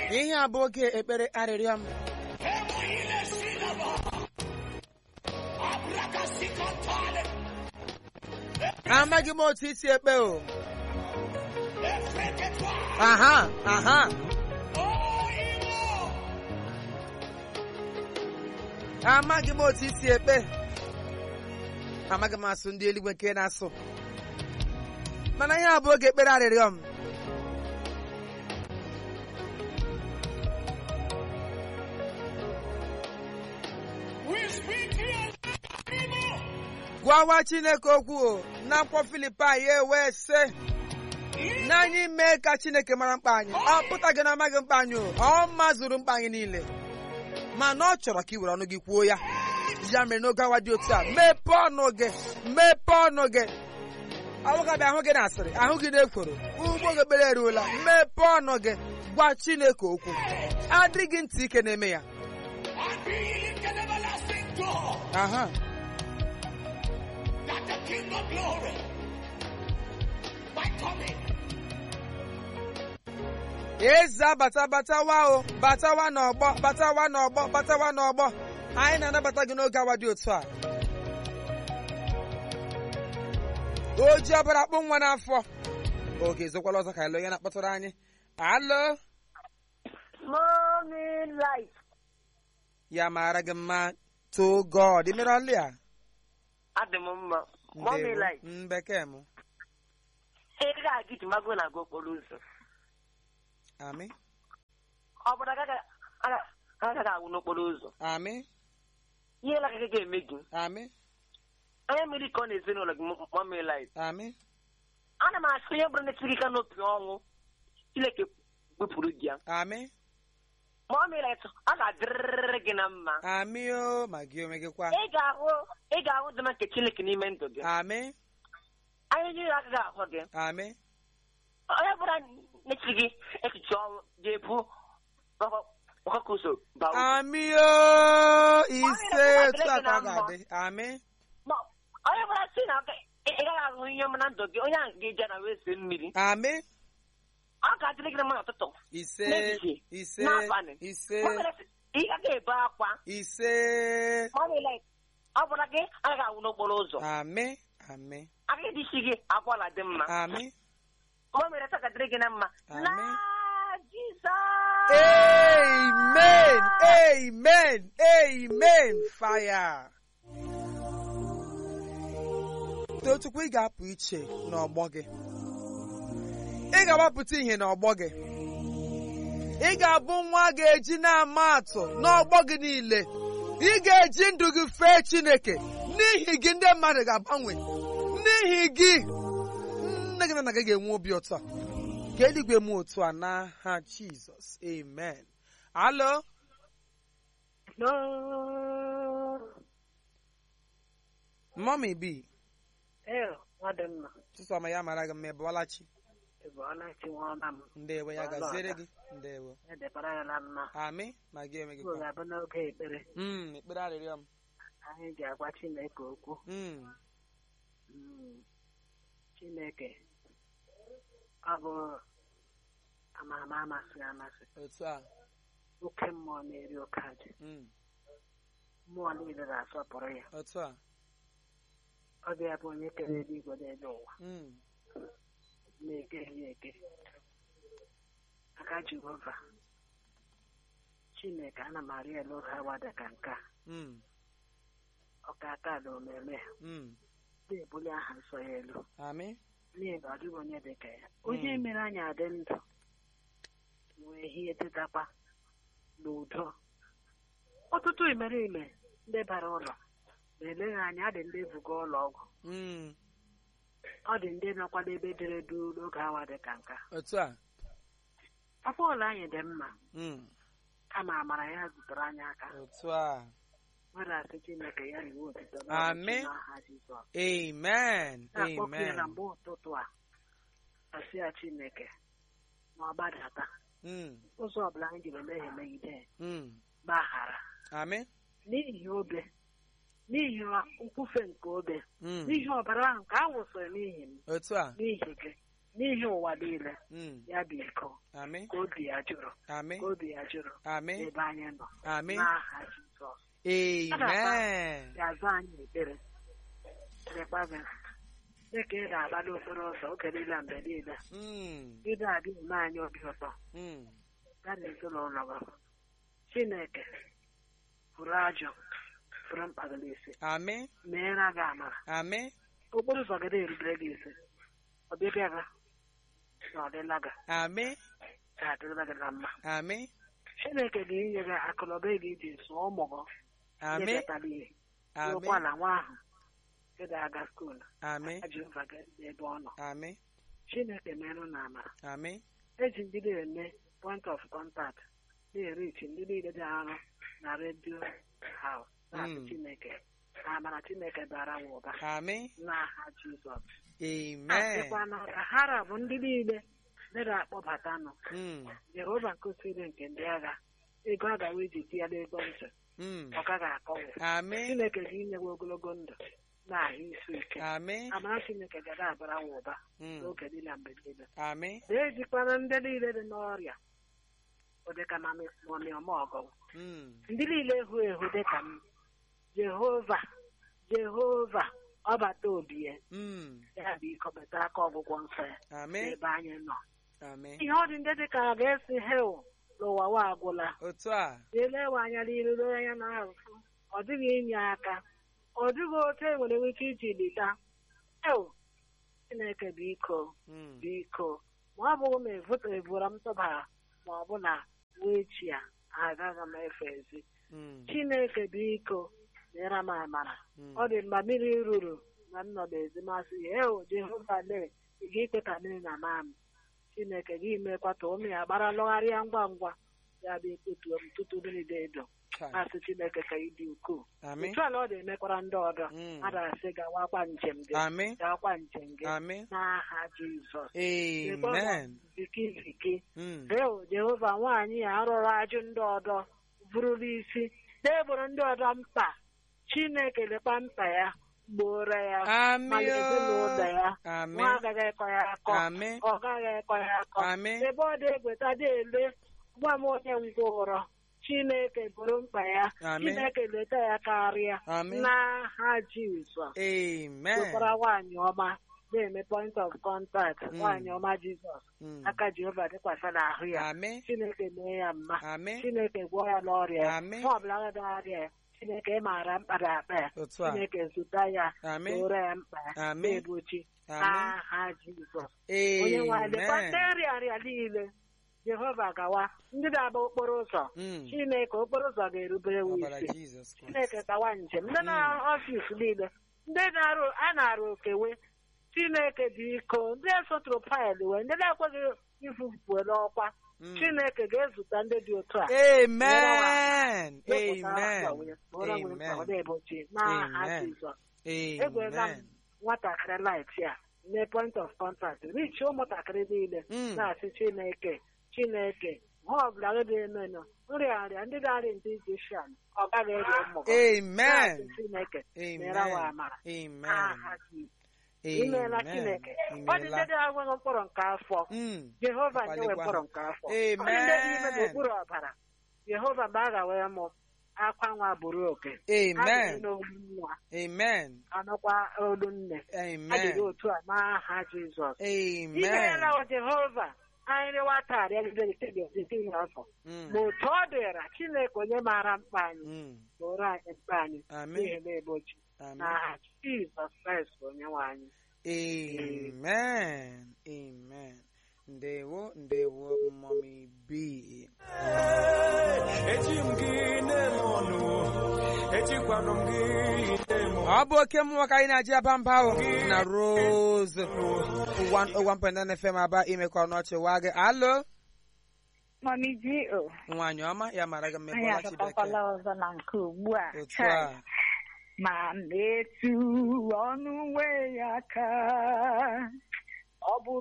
ihe a bụ oge ekpere arịrịọ m amaghị m otu isi ekpe o aha aha amaghị m otu isi ekpe amaghị m asụ ndị eluigwe nke na-asụ mana ihe a bụ oge ekpere arịrịọ m gwawa chineke okwu o n'akwụkwọ filipai ya ewee sị na anyị mee ka chineke mara mkpa anyị ọ pụtaghị na amaghị mkpa anyị o ọ mazuru mkpa anyị niile mana ọ chọrọ ka ị were ọnụ gị kwuo ya ya mere n'oge awa dị otu a mepee ọnụ gị mepee ọnụ gị awụgabi ahụ gị na-asịrị ahụ gị na-ekworo ugbo gị ekpere eruola mepee ọnụ gị gwa chineke okwu adịghị ntị ike na-eme ya And be ye lifted everlasting door, aha that the King of glory might come in. eze abata batawa o batawa n'ọgbọ batawa n'ọgbọ batawa n'ọgbọ anyị na-anabata gị n'oge awa dị otu a oji ọbara kpụ nwa n'afọ oge ezokwala ọzọ ka anyị lụ onye na-akpọtụrụ anyị alo Mommy life. ya mara gị mma to god imere ọlị a Adị m mma. Mommy Ndewo. life. Mm, bekee m Ị ga-aga iji mago na-aga okporo ụzọ. amị Ọ bụrụ agaghị agaghị anwụ n'okporo ụzọ. amị Ihe agaghị ga-eme gị. amị Onye mmiri ka ọ na-ezinụlọ gị mommy life. amị Ana m asị onye bụrụ na-etiri ka n'opi ọnwụ. Chineke wepụrụ gị ya. amị Mommy life, ọ ga-adịrịrị gị na mma. amị o ma gị onwe gị kwa Ị ga-ahụ ị ga-ahụ dị nke Chineke n'ime ndụ gị. amị Anyị niile agaghị ahụ gị. amị onye bụla na-echi gị echiche ọnwụ ga-ebu ọkụkọ ụzọ baa uru. amị o ise otu a ka ọ ga-adị amị Ma onye bụla si na ị ị gaghị ahụ ihe ọma na ndụ gị onye ahụ ga-eje na wee see mmiri amị ọ ga-adịrị gị na mma n'ụtụtụ ise N'ehihie, ise n'abalị. ise Ma ọ bụla sị, ị gaghị ebe akwa ise ma ọ bụla ọ bụla gị agaghị anwụ n'okporo ụzọ amị amị agaghị dị isi gị akwala dị mma amị ma o mere taa ga-adịrị gị na mma Amen. na Jizọs amen amen amen fire tochukwu ị ga-apụ iche n'ọgbọ gị ị ga-agbapụta ihe n'ọgbọ gị ị ga-abụ nwa a ga-eji na-ama atụ n'ọgbọ gị niile ị ga-eji ndụ gị fee chineke n'ihi gị ndị mmadụ ga-agbanwe n'ihi gị nne gị na nna gị ga-enwe obi ụtọ ka eluigwe m otu a n'aha jizọs amen alo mọmi bi Ee, ọ dị mma. chisom ya mara gị mma ịbụọlachi Ị bụ ọlachi nwa ọma m. ndewo ya Ọla gaziere ọda. gị ndewo Edebara ya na mma. amị ma gị onwe gị Igbo kwa ga-abụ n'oge ekpere. Mm, ekpere arịrịọ m Anyị ga-agwa Chineke okwu. Mm, Mm. Chineke, ọ bụ amama amasị amasị. otu a Oke mmụọ na-eri oke aja. Mm, Mmụọ niile na-asọpụrụ ya. otu a Ọ bụ ya bụ onye kere eluigwe n'elu ụwa. Mm, Na-eke ya eke. Aka Jehova. Chineke, ana m arịọ elu oge awa dị ka nke a. mm, Ọka aka na omeme ya. mm, na-ebuli aha nsọ ya elu amị n'ihi na ọ dịghị onye dị ka ya onye mere anyị adị ndụ wee hie dịtakwa n'udo ọtụtụ imerime ndị bara ụlọ na-eleghị anya adị ndị buga ụlọ ọgwụ Mm, ọ dị ndị nọkwa n'ebe dere duu n'oge awa dị ka nka otu a afọ ụlọ anyị dị mma Mm, kama amara ya zutere anyị aka otu a nwere asị chineke ya riwe otito Amen. n'aha Jizọs amen na-akpọku ya na amen mgbe ụtụtụ a asị ya chineke ma ọ gbadata Mm, ụzọ ọbụla anyị jiri emehie megide ya, mm, gbaghara amị n'ihi obe n'ihi nkwufe nke obe Mm, n'ihi ọbara ahụ nke a wụsịrị n'ihi m otu a n'ihi gị n'ihi ụwa niile Mm. ya bụ iko Amị. ka obi ya jụrụ Amị. ka obi ya jụrụ Amị. ebe anyị nọ Amị. n'aha Jizọs Amen. ga-azụ anyị ekpere lekwa gị dịka ị na-agba n'okporo ụzọ oge niile mgbe niile Mm. ị na-adị eme anyị obi ụtọ Mm. ya na ezinụlọ gị Chineke pụrụ ajọ pụrụ mkpa gị n'isi Amị. meere gị amara Amị. okporo ụzọ gị na-erubere gị isi ọbịbịa gị na ọdịla gị Amị. ga-adịrịla gị na mma Amị. Chineke ga-enye gị akụnụba ị ga-eji zụọ ụmụ gị Amị. nyekọtara ihe Amị. ụkwala nwa ahụ ị ga-aga skuulu Amị. Jehova gị n'ebe ọ nọ Amị. Chineke merụ na amara Amị. eji ndị na-eme point of contact na-erichi ndị niile dị arụ na redio haus na-asị Mm. Chineke na amara Chineke bara m ụba Amị. n'aha Jizọs Amen. asịkwana ka hara bụ ndị niile ndị na-akpọbatanụ Mm. Jehova nkụziri nke ndị agha ego a gawa eji tie n'ego ntị Mm. ọ gaghị akọwe Amị. Chineke ga-inyewe ogologo ndụ na ahụ isi ike Amị. amara Chineke ga na-abara m ụba Mm. n'oge niile mgbe niile Amị. na-ejikwana ndị niile dị n'ọrịa ụdịka mamịọma ọgọ Mm. ndị niile ehu ehu dịka m Jehova Jehova ọbata obi ya Mm. ya bụ ịkọpụta aka ọgwụgwọ nsọ ya Amị. n'ebe anyị nọ Amị. ihe ọ dị ndị dịka a ga-esi hel n'ụwa wa agwụla Otu a. elewe anya n'iru lee anya n'azụ ọ dịghị inye aka ọ dịghị otu e nwere ike iji lita ew Chineke biko Mm. biko ma ọ bụrụ na evoto ebura m tụbara ma ọ bụ na wee chi ya agaghị m efe ezi Mm. Chineke biko nyere m amara Mm. ọ dị mgbe mmiri ruru na m nọ n'ezi masị ya eo Jehova lee ị ga-ekwe ka mmiri na maa m Chineke gị mekwa ka ụmụ ya gbara lọgharịa ngwa ngwa ya bụ ekpetuo m tutu mmiri dị Kai. asị Chineke ka ị dị ukwuu Amị. otu ala ọ na-emekwara ndị ọdọ Mm. a na-asị gawakwa njem gị Amị. gawakwa njem gị Amị. n'aha Jizọs Amen. zikiziki Mm. eo Jehova nwaanyị ya arụrụ ajụ ndị ọdọ burula isi na-eboro ndị ọdọ mkpa Chineke lekwa mkpa ya gboro ya Amị. mana ezinụlọ ya Amị. nwa agaghị ekọ ya akọ Amị. ọ gaghị ekọ ya akọ Amị. ebe ọ dị egweta dị ele gwa m onye ngwụrọ Chineke bụrụ mkpa ya Amị. Chineke leta ya karịa Amị. n'aha Jizọs Amen. wekwara nwaanyị ọma na-eme point of contact Mm. nwaanyị ọma Jizọs Mm. aka Jehova dịkwasị n'ahụ ya Amị. Chineke mee ya mma Amị. Chineke gwọọ ya n'ọrịa ya Amị. ma ọ bụla ga arịa ya Chineke maara mkpa na akpa ya Otu a. Chineke zụta ya Amị. zụrụ ya mkpa ya Amị. na-egbochi Amị. n'aha Jizọs onye nwe anyị lekwa ndị Amen. nrịarịa niile Jehova gawa ndị na-agba okporo ụzọ Mm. Chineke okporo ụzọ ga-erubere wu Ọbara isi Jizọs Kraịst. Chineke gawa njem ndị na-arụ ọfịs niile ndị na-arụ a na-arụ okewe Chineke biko ndị esotụrụ faịlụ wee ndị na-ekweghị ifufuo n'ọkwa Mm. Chineke ga-ezute ndị dị otu a Amen. Wepụta afọ Amen. wee kpọrọ m mkpa ọ Amen. na-egbochi n'aha Amen. Jizọs egwela m Amen. nwatakịrị light ya mee point of contact richi ụmụntakịrị niile Mm. na-asị Chineke Chineke ha ọbụla gị ga-emenụ nrịarịa ndị na-arịa ndị Egyptian ọ gaghị eri ụmụ gị na-asị Amen. Chineke Amen. mere wa amara Amen. n'aha Jizọs imeela Amen. Chineke ọ dị ndị Imeela. na-agwaghị mkpụrụ nke afọ Mm. Jehova nyewe Ọkwalikwa. mkpụrụ nke afọ ọ dị ndị n'ime Amen. n'okpuru ọbara Jehova mgbe a ga-wee mụ akwa nwa bụrụ oke Amen. adịghị n'olu nwa Amen. anụkwa olu nne adịghị Amen. otu a n'aha Jizọs Amen. imeela o Jehova anyị rịwa taa rịagidetedetiri afọ Mm. ma otu ọ dịra Chineke onye maara mkpa anyị Mm. bụrụ anyị mkpa anyị Amen. n'ihi na egbochi Amen. n'aha Jizọs Kraịst bụ onye nwe anyị Amen. Amen. Ndewo, ndewo, mommy B. eji m gị na-eme ọnụ ejikwanụ m gị na-eme Ọ bụ oke mmụọ ka anyị na-aji aba mba ahụ na Rose 101.9 FM aba imekọ n'ọchị wa gị. Alo, Mami ji o nwaanyị ọma ya mara gị anyị mmekọla Chibeke. agatakwala ọzọ na nke ugbu a Otu Chai. a. ma metụ ọnụ nwe ya aka ọ bụrụ